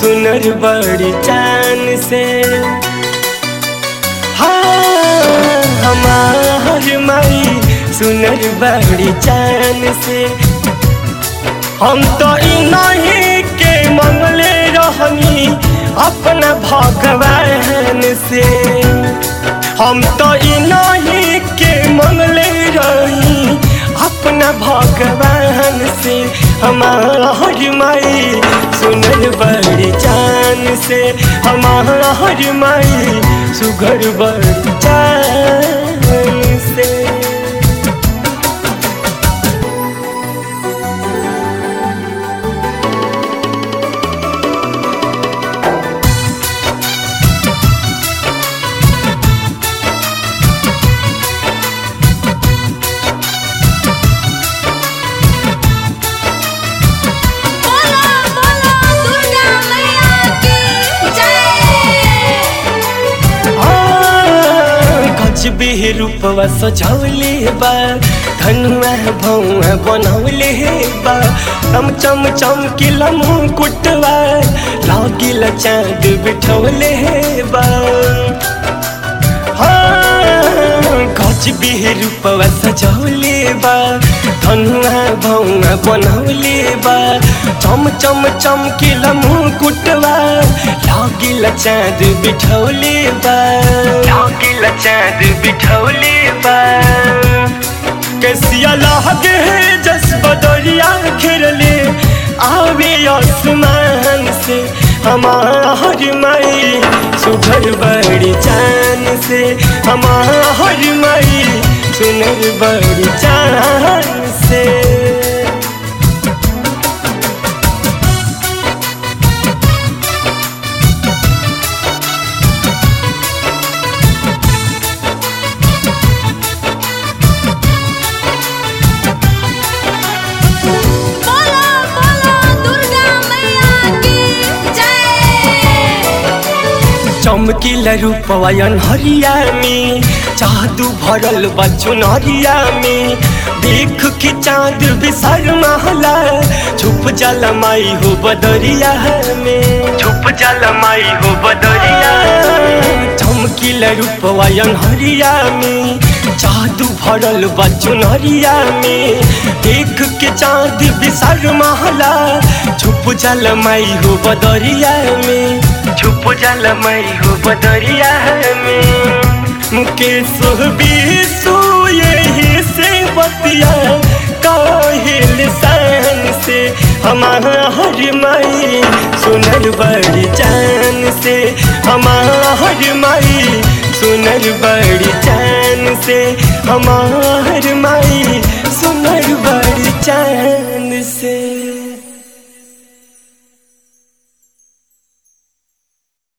सुनर बड़ी चान से हाँ हमार माई सुनर बड़ी चान से हम तो नहीं के मंगले रहनी अपना भगवान से हम तो नहीं के मंगले रही अपना भगवान से हमार माई सुनर बड़ी चान से हमार माई सुगर बड़ी चान से बोलो बोलो दुर्गा मैया की जय गजबे रूपवा सजौले बा धनुआ भौआ बनौले बा चम चम चमकिला मुकुटवा लागिला चाँद बिठौले बा गजबे रूपवा सजौले बा धनुआ भौआ बनौले बा चम चम चमकिला मुकुटवा लागिला चाँद बिठौले बा लागिला चाँद बिठौले बा कैसिया लागे जस बदरिया घेरले आवे आसमान से हमार माई सुघर बड़ी चान से हमार माई सुनर बड़ी चान से बोलो बोलो दुर्गा मैया की जय चमकीला रूपवायन हरिया में जादू भरल बचुन हरिया में देख के चांद बिसर महला छुप जल माई हो बदरिया में छुप जल माई हो बदरिया चमकीला रूपवायन हरिया में जादू भरल बचुन हरिया में देख के चांद बिसर महला छुप जल माई हो बदरिया में छुप जल मई हो बदरिया में मुकेश बीसू यही से बतिया काहिल सन से हमार माई सुनर बड़ी चान से हमार माई सुनर बड़ी चान से हमार माई सुनर बड़ी चान